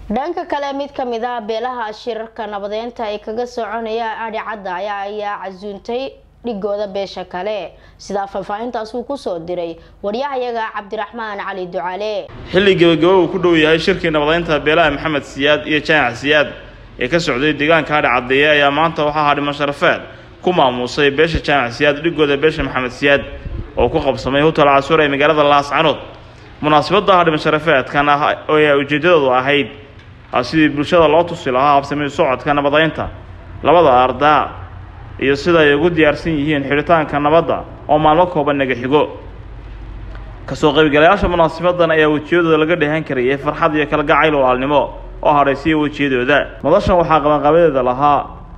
dhanka kale mid ka mid ah beelaha shirarka nabadeynta ee kaga soconaya adhi cadda ayaa ayaa casuuntay dhigooda beesha kale sidaa faahfaahintaas uu kusoo diray waryahayaga cabdiraxmaan cali ducaale xilli gebagabo uu ku dhow yahay shirkii nabadeynta beelaha maxamed siyaad iyo jaamac siyaad ee ka socday deegaanka adhi caddeeye ayaa maanta waxaa hadhimo sharafeed ku maamuusay beesha jaamac siyaad dhigooda beesha maxamed siyaad oo ku qabsamay hotel casuur ee magaalada laascanood munaasabadda hadhimo sharafeedkan ah ee ujeeddadoodu ahayd sidii bulshada loo tusi lahaa habsami socodka nabadeynta labada ardaa iyo sida ay ugu diyaarsan yihiin xidhitaanka nabadda oo maalmo kooban naga xigo kasoo qaybgalayaasha munaasabadan ayaa wejiyadooda laga dheehan karayay farxad iyo kalgacayl walaalnimo oo hadhaysiya wejiyadooda madashan waxaa qabanqabadeeda lahaa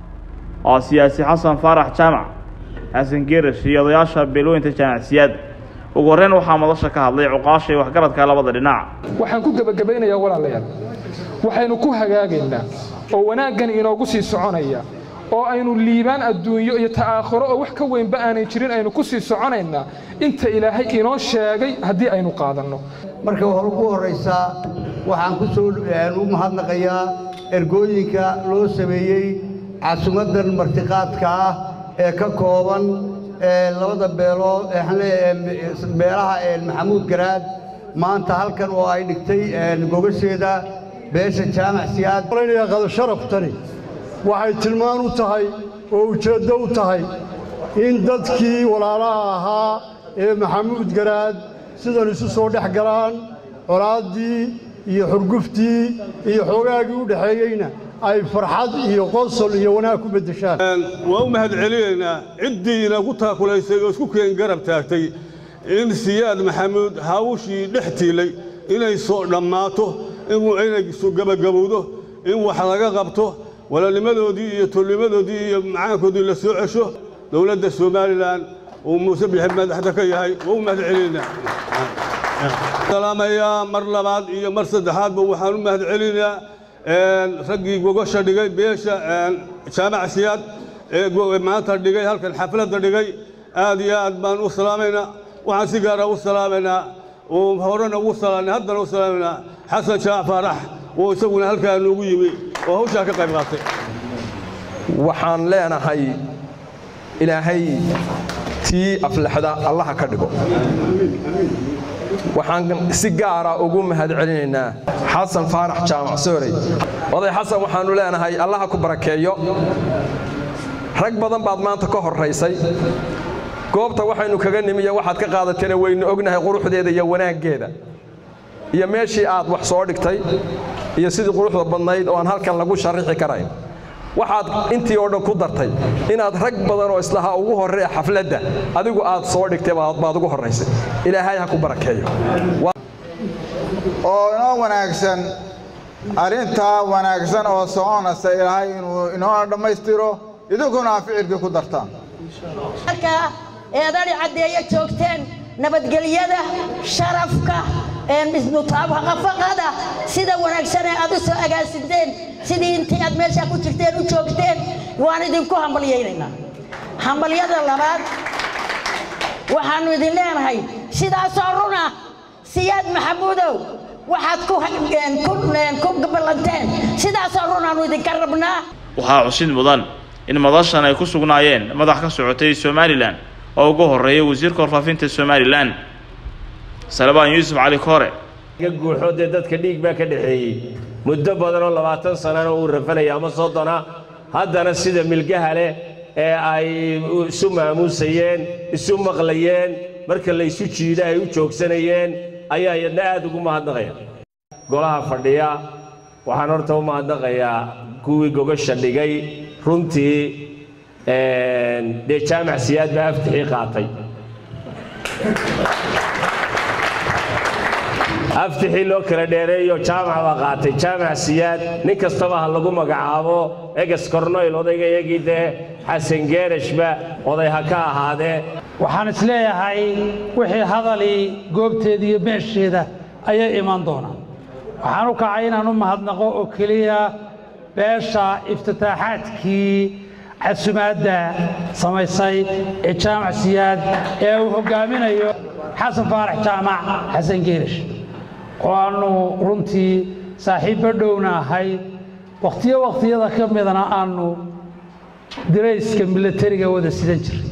oo siyaasi xasan faarax jaamac xasan geerash iyo odayaasha beelweynta jaamac siyaad ugu horreyn waxaa madasha ka hadlay cuqaasha iyo waxgaradka labada dhinac waxaan ku gebagabaynayaa walaalayaal waxaynu ku hagaagaynaa oo wanaaggan inoogu sii soconaya oo aynu liibaan adduunyo iyo ta'aakhuro oo wax ka weynba aanay jirin aynu ku sii soconaynaa inta ilaahay inoo sheegay haddii aynu qaadanno marka hore ugu horraysaa waxaan ku soo u mahadnaqayaa ergooyinka loo sameeyey casumaddan martiqaadka ah ee ka kooban labada beelood beelaha maxamuud garaad maanta halkan oo ay dhigtay gogasheeda beesha jaamac siyaad qadasharaftani waxay tilmaan u tahay oo ujeeddo u tahay in dadkii walaalaha ahaa ee maxamuud garaad sidan isu soo dhex galaan colaaddii iyo xurguftii iyo xoogaagii u dhexeeyeyna ay farxad iyo qosol iyo wanaag ku beddeshaan waa u mahad celinaynaa ciddii inagu taakulaysay oo isku keen garab taagtay in siyaad maxamuud hawshii dhex tiilay inay soo dhammaato inay gabagabowdo in wax laga qabto walaalnimadoodii iyo tolnimadoodii iyo macaankoodii la soo cesho dowladda somalilan uu muuse bixi madaxda ka yahay waa u mahad celinaynaa salaamayaa mar labaad iyo mar saddexaadba waxaan u mahad celinayaa raggii gogasha dhigay beesha jaamac siyaad ee maanta dhigay halkan xafladda dhigay aad iyo aad baan u salaamaynaa waxaan si gaara u salaamaynaa oo horena ugu salaamay haddana u salaamaynaa xasan jaac faarax oo isaguna halkaa noogu yimi oo hawshaa ka qayb qaatay waxaan leenahay ilaahay tii aflaxda allaha ka dhigo waxaan si gaara ugu mahad celinaynaa xasan faarax jaamac soorey oday xasan waxaannu leenahay allaha ku barakeeyo rag badan baad maanta ka horraysay goobta waxaynu kaga nimiyo waxaad ka qaadatayna waynu ognahay quruxdeeda iyo wanaaggeeda iyo meeshii aad wax soo dhigtay iyo sidii quruxda badnayd oo aan halkan lagu sharrixi karayn waxaad intii oo dhan ku dartay inaad rag badan oo islahaa ugu horreeya xafladda adigu aad soo dhigtay baad ugu horraysay ilaahay ha ku barakeeyo oo inoo wanaagsan arrintaa wanaagsan oo soconaysa ilaahay inuu inoo dhammaystiro idinkuna aa ficilkii ku dartaan eedadhi caddeeyo joogteen nabadgelyada sharafka mutaabaqafaqada sida wanaagsanee aad u soo agaasinteen sidii intii aad meeshaa ku jirteen u joogteen waan idinku hambalyaynaynaa hambalyada labaad waxaannu idin leenahay sidaasoo runa siyaad maxamuudow waxaad ku ballanteen sidaasoo runaannu idinka rabnaa waxaa xusid mudan in madashan ay ku sugnaayeen madax ka socotay somalilan oo ugu horreeyay wasiirka warfaafinta somalilan salabaan yuusuf cali koore guuxoo dee dadka dhiig baa ka dhexeeyey muddo badan oo labaatan sanana uu rafanaya ama soddona haddana sida milgaha leh ee ay isu maamuusayeen isu maqlayeen marka la ysu jiida ay u joogsanayeen ayaa iyadna aad ugu mahadnaqaya golaha fadhiya waxaan horta u mahadnaqayaa kuwii gogasha dhigay runtii dee jaamac siyaad baa aftixii qaatay aftixii loo kala dheereeyo jaamac baa qaatay jaamac siyaad nin kastaba ha lagu magacaabo eges kornoyl odayga iyagii dee xasan geerashba oday ha ka ahaadee waxaan isleeyahay wixii hadalii goobteeda iyo meesheeda ayay iman doonaan waxaan u kacay inaan u mahadnaqo oo keliya beesha iftitaaxaadkii casumaadda samaysay ee jaamac siyaad ee uu hoggaaminayo xasan faarax jaamac xasan geerash oo aannu runtii saaxiibbo dhowna ahayd wakhtiyo wakhtiyada ka midana aanu dirayska milatariga wada sidan jiray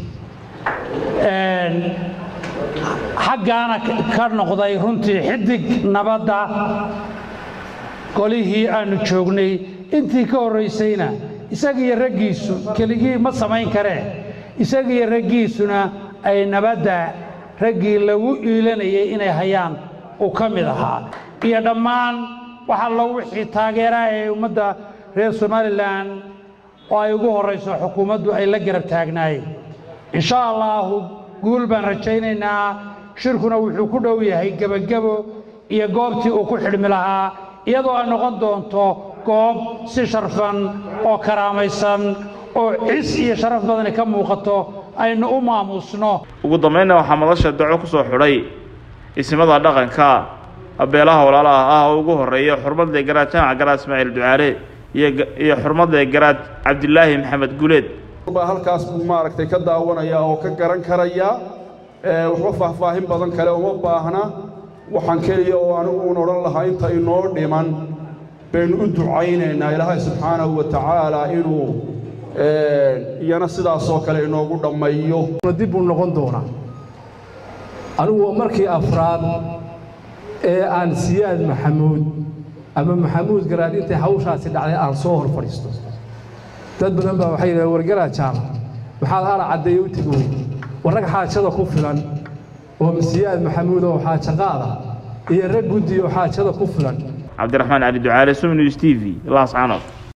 xaggaana ka noqday runtii xidig nabadda golihii aanu joognay intii ka horraysayna isagiiyo raggiisu keligii ma samayn karee isagiiyo raggiisuna ay nabadda raggii lagu iilanayay inay hayaan uu ka mid ahaa iyo dhammaan waxa lo wixii taageeraha ee ummadda reer somalilan oo ay ugu horrayso xukuumaddu ay la garab taagnaayeen insha allaahu guul baan rajaynaynaa shirkuna wuxuu ku dhow yahay gebagebo iyo goobtii uu ku xidhmi lahaa iyadoo ay noqon doonto goob si sharfan oo karaamaysan oo cis iyo sharaf badani ka muuqato aynu u maamuusno ugu dambaynna waxaa madasha daco ku soo xidhay isimada dhaqanka beelaha walaalaha ah oo ugu horreeya xurmadle garaad jaamac garaad ismaaciil ducaale iyo xurmadle garaad cabdilaahi maxamed guleed baa halkaas buu maaragtay ka daawanaya oo ka garan karaya waxba faahfaahin badan kale uma baahna waxaan keliya oo anigu uun odhan lahaa inta inoo dhiman baynu u ducaynaynaa ilaahay subxaanahu wa tacaala inuu iyana sidaasoo kale inoogu dhammeeyo dib buu noqon doonaa anigu waa markii afraad ee aan siyaad maxamuud ama maxamuud garaad intay hawshaasi dhacday aan soo hor fadhiisto dad badan baa waxay yidhahdeen wargaraad jaamac maxaad ala caddeeye u tegi wey war rag xaajada ku filan oo siyaad maxamuud oo xaajaqaada iyo rag guddi oo xaajada ku filan cabdiraxmaan cali ducaale sumnews t v laascanood